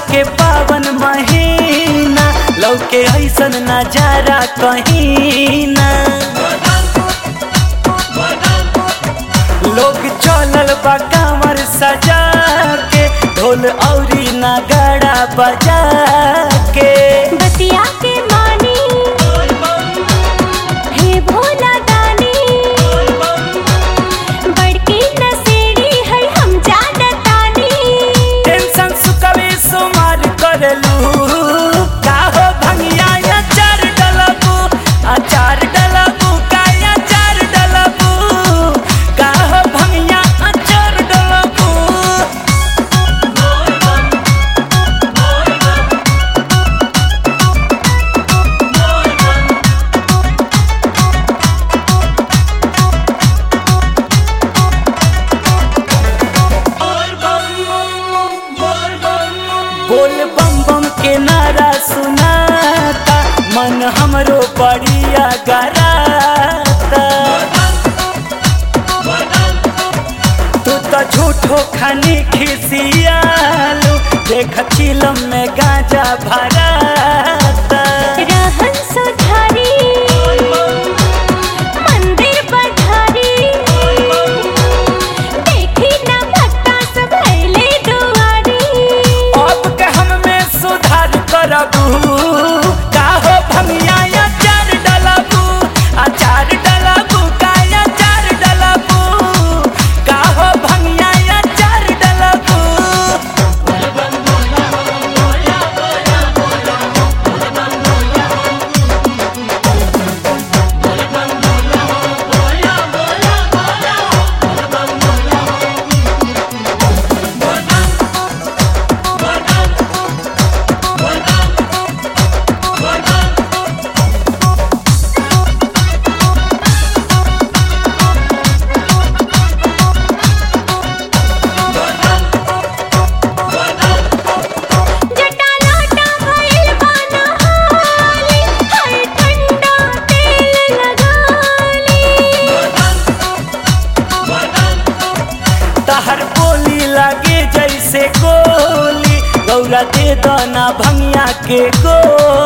के पावन महीना लौके ऐसन नजारा कहीं ना लोग चलल बा कांवर सजा के ढोल औरी नगाड़ा बजा के बतिया के मानी हे भोला दानी बड़की नसेड़ी है हम जानतानी टेंशन सुकवे सुमार करलू का हो भंगिया अचार डलबू अचार डलबू का अचार डलबू का हो भंगिया अचार डलबू बोल बम बम के नारा सुनाता मन हमरो बढ़िया गराता तू तो झूठो खानी खिसियालू देख चिलम में गांजा भराता रहन सुधारी मंदिर पधारी देखी ना भक्ता सब अइले दुआरी अब के हम में सुधार करबू का हो भंगिया अचार डलबू अचार डलबू का अचार डलबू का हो भंगिया अचार डलबू जटा लोटा भइल बाना हाली हर ठंडा तेल लगाली तहर बोली लागे जैसे गोली गौरा दे दना भंगिया के गोली